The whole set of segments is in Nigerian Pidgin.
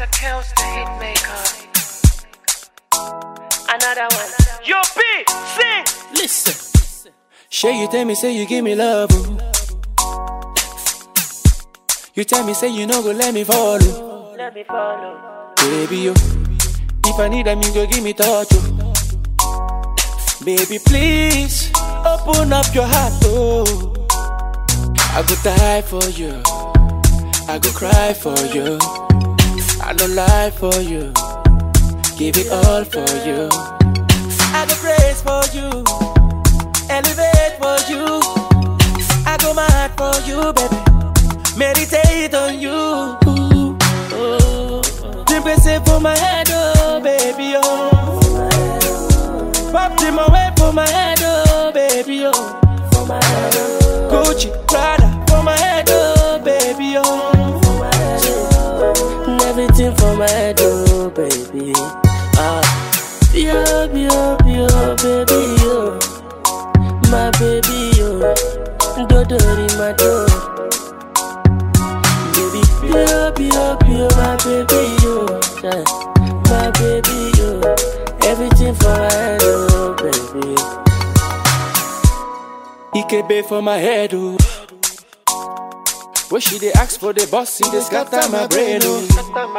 Mr. Kills the hit maker. Another one. Yo, B, sing. Listen. Sure, you tell me, say you give me love. oh. You tell me, say you no go let me follow. Let me follow. Baby, yo. If I need them, you go give me touch. Oh. Baby, please open up your heart. Oh. I go die for you. I go cry for you. I don't lie for you. Give it all for you. I go praise for you. Elevate for you. I go mad for you, baby. Meditate on you. Ooh, oh. Drink say for my head, oh, baby, oh. Pop them away for my head, oh, baby, oh. Gucci, Prada, for my head, oh, baby, oh. And everything for my head, oh baby. Ah, yo, yo, yo, baby, yo, my baby, yo, dodori my door. Baby, yo, yo, yo, my baby, yo, yeah, my baby, yo, everything for my head, oh baby. Ikebe for my head, oh. When she dey ask for the boss, see they scatter my brain, oh.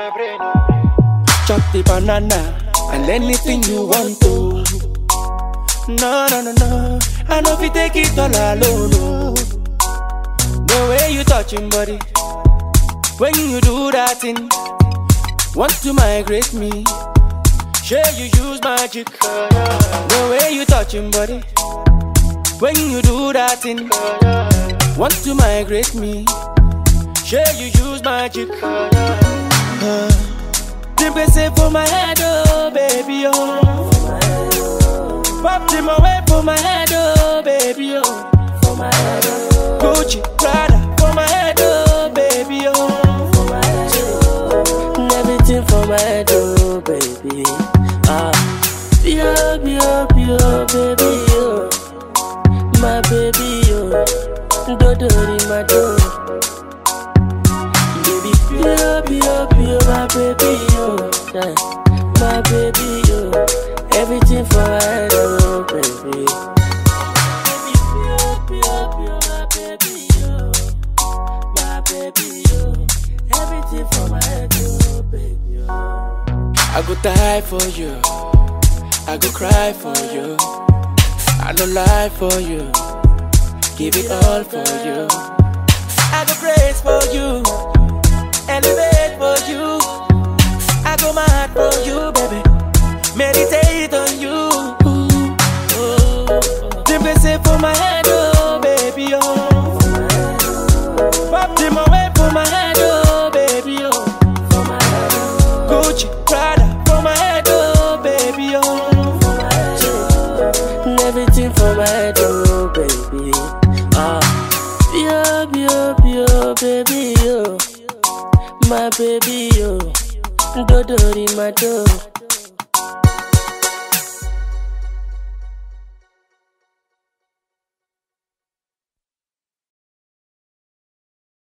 Chop the banana and anything you want to. No, no, no, no. I know if you take it all alone, oh. The way you touching body, when you do that thing, want to migrate me. Sure you use magic. The way you touching body, when you do that thing, want to migrate me. Sure you use magic. Uh, Dimple say for my head, oh baby, oh. Pop them away for my head, oh baby, oh. Gucci, Prada, for my head, oh baby, oh. And everything for my head, oh baby. Ah, yo, yo, yo, baby, yo, my baby, yo, dodori my door. Baby, yo, yo, yo, my baby, yo, yeah, my baby, yo, everything for my head, oh baby. Baby, yo, yo, yo, my baby, yo, my baby, yo, everything for my head, oh baby, yo. I go die for you. I go cry for you. I don't lie for you. Give it all for you. I go praise for you. Elevate for you. I go mad for you, baby. Meditate on you. Oh, Dimple say for my head, oh baby, oh. Pop them away for my head, oh baby, oh. Gucci, Prada, for my head, oh baby, oh. And everything for my head, oh baby. Ah, yo, yo, yo, baby, yo, my baby, yo, dodori my door.